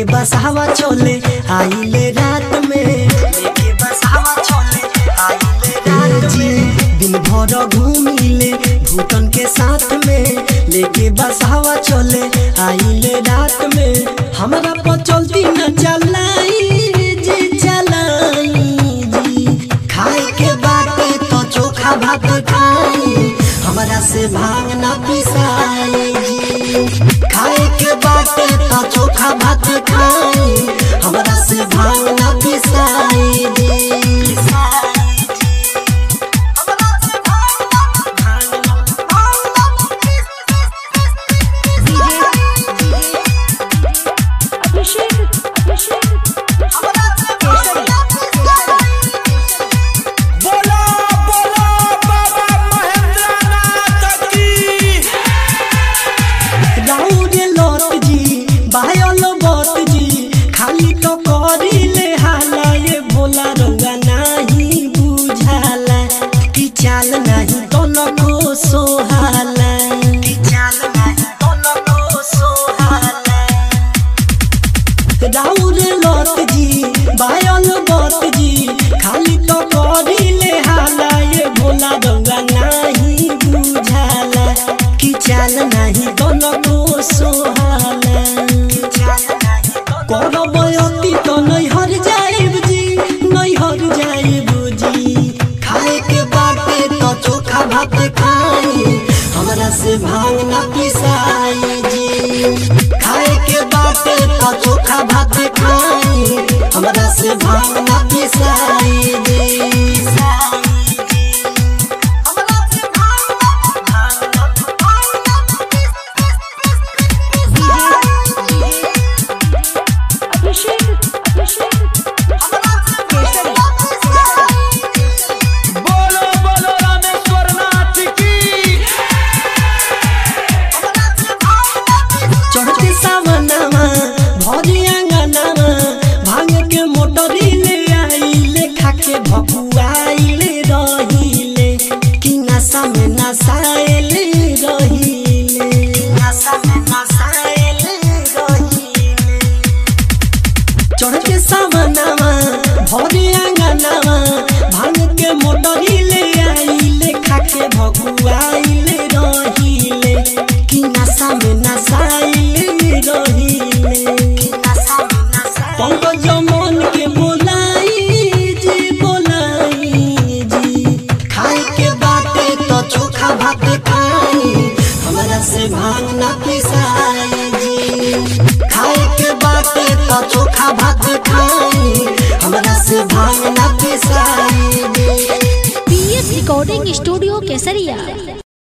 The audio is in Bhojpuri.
बसावा चले आइले रात में लेके बसावा चले आइले रात में दिन भर घूमिले भूतन के साथ में लेके बसावा चले आइले रात में हमरा पर चलती न चलाई जी चलाई जी खाए के बाटे तो चोखा भात खाई हमरा से भांग ना पिसाई जी खाए के बाटे तो चोखा भात खाई हमरा से भांग ना पिसाई जी अभिषेक अभिषेक बोलो बोलो बाबा महेंद्रनाथ की राउरे लत जी बायल बत जी खाली तो करिले हाला ये भोला रंगा नाही बुझाला कि चाल नाही तो नको सोहाला कि चाल नाही तो नको सोहाला राउरे लत जी बायल बत जी खाली तो करिले हाला ये भोला रंगा नाही बुझाला कि चाल नाही तनको सोहाला करब अति तो नहीं हर जाइब जी नहीं हर जाइब जी खाए के बाटे तो चोखा भात खाई हमरा से भांग ना पिसाई जी खाए के बाटे तो चोखा भात खाई हमरा से भांग ना पिसाई जी अभिषेक अभिषेक बोलो बोलो रामेश्वर नाथ की चढ़ते सावनामा भरी आंगनामा भांग के मोटरी ले आइले खाके भकुआइले रहिले कि नशा में नसाइले रहिले नशा में नसाइले रहिले चढ़ते सावनामा भरी आंगनामा भांग के मोटरी ले आइले खाके भकुआइले रहिले कि नशा में नसाइले